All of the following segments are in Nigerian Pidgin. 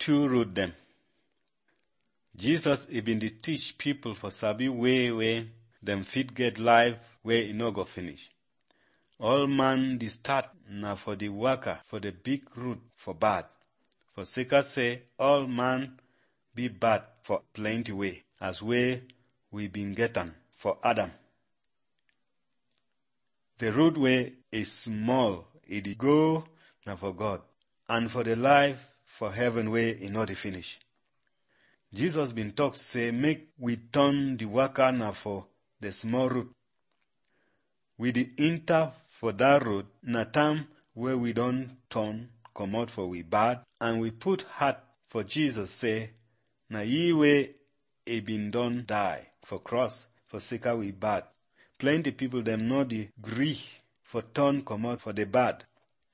two road them. Jesus he been dey teach people for sabi way wey dem fit get life wey e no go finish. All man dey start na for the waka for the big road for bad. For sake say all man be bad for plenty way as way we been get am for Adam. The road way is small, e dey go na for God and for the life for heaven way e no dey finish. Jesus been talk say make we turn the waka na for the small road. We dey enter for that road na time wey we don turn comot for we bad and we put heart for Jesus say na ye wey e been don die for cross for sake we bad. Plenty people dem no dey gree for turn comot for the bad.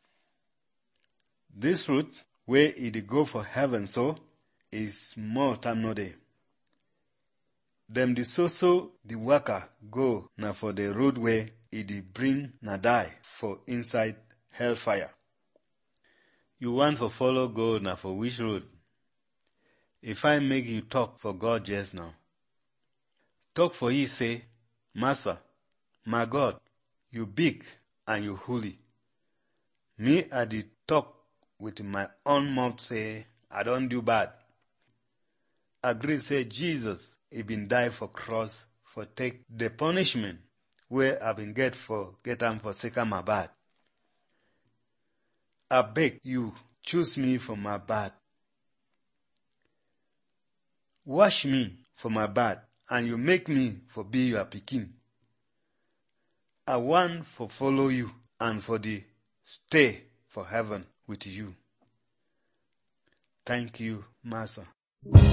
This route wey e dey go for heaven so is small time no dey. Dem dey so so the waka go na for the road wey e dey bring na die for inside hellfire. You want for follow go na for which road? If I make you talk for God just now, talk for ye say, Master, my God, you big and you holy. Me I dey talk with my own mouth say, I don do bad. Agree say Jesus he been die for cross for take the punishment wey I been get for get am for sake of my bad. I beg you choose me for my bad. Wash me for my bad and you make me for be your pikin. I want for follow you and for the stay for heaven with you. Thank you, Master.